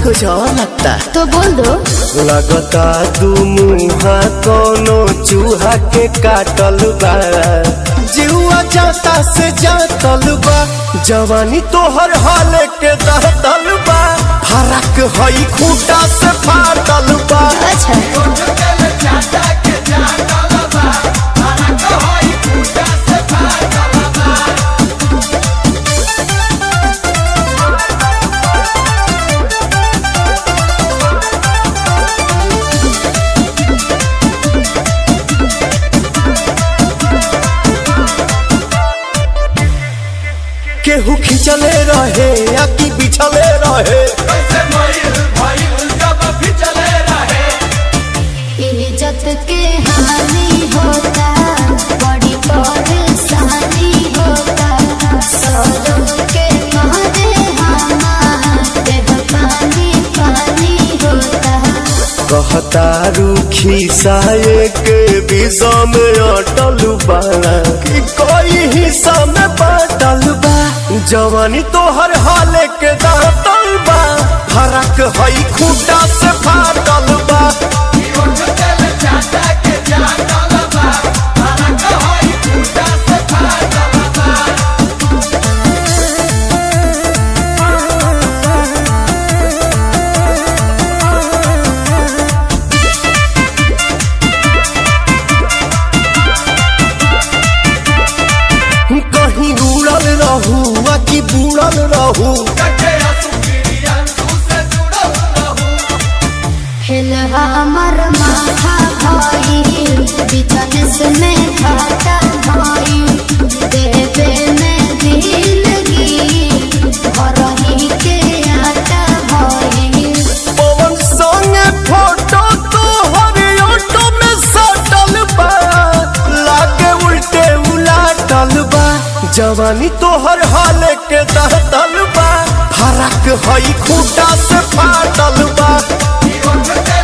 कुछ और लगता तो बोल दो लगता तू मुहा कोनो चूहा के काटल बा जीवा जाता से जातल बा जवानी तोहर हाल के दहतल बा फरक हई खूटा से फाटल बा अच्छा केहू खिंचले रहे या कि बिछले रहे इज्जत के हानि होता बड़ी परेशानी होता सौरभ के मारे हमारे पानी पानी होता कहता रूखी साये के विषा में अटल बाड़ा कि कोई हिस्सा में बाटल बा जवानी तोहर हाल के दातल बा फरक हई खूटा से फाटल बा कहीं उड़ल रहू आ कि बुड़ल रहू हिल हमर माथा भाई बिजनेस में घाटा भाई देवे में दिलगी भरही के आटा भाई पवन संगे फोटो तो हर ऑटो में सटल बा लागे उल्टे उलाटल बा जवानी तोहर हाल के दहतल बा फरक हई खूटा से फाटल बा